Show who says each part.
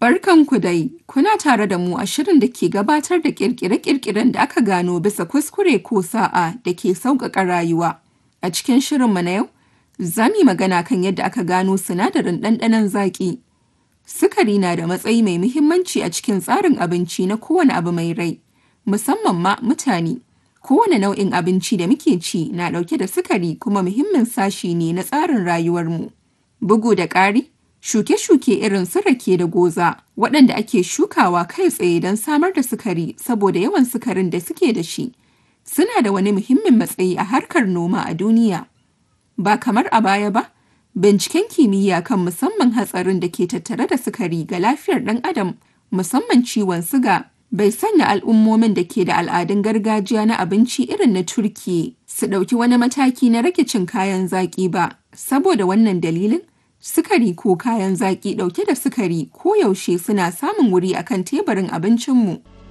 Speaker 1: Barkanku dai, kuna tare da mu a shirin da ke gabatar da ƙirƙire-ƙirƙiren da aka gano bisa kuskure ko sa'a da ke sauƙaƙa rayuwa. A cikin shirinmu na yau, za mu yi magana kan yadda aka gano sinadarin ɗanɗanon zaƙi. Sukari na da matsayi mai muhimmanci a cikin tsarin abinci na kowane abu mai rai, musamman ma mutane. Kowane nau'in abinci da muke ci na ɗauke da sukari kuma muhimmin sashi ne na tsarin rayuwarmu. Bugu da ƙari, shuke-shuke irin su rake da goza waɗanda ake shukawa kai tsaye don samar da sukari saboda yawan sukarin da suke da shi, suna da wani muhimmin matsayi a harkar noma a duniya. Ba kamar a baya ba, binciken kimiyya kan musamman hatsarin da ke tattare da sukari ga lafiyar ɗan adam musamman ciwon siga bai sanya al'ummomin da ke da al'adun gargajiya na abinci irin na Turkiyya su ɗauki wani mataki na rage cin kayan zaƙi ba. Saboda wannan dalilin, sukari ko kayan zaƙi ɗauke da sukari koyaushe suna samun wuri akan teburin abincinmu.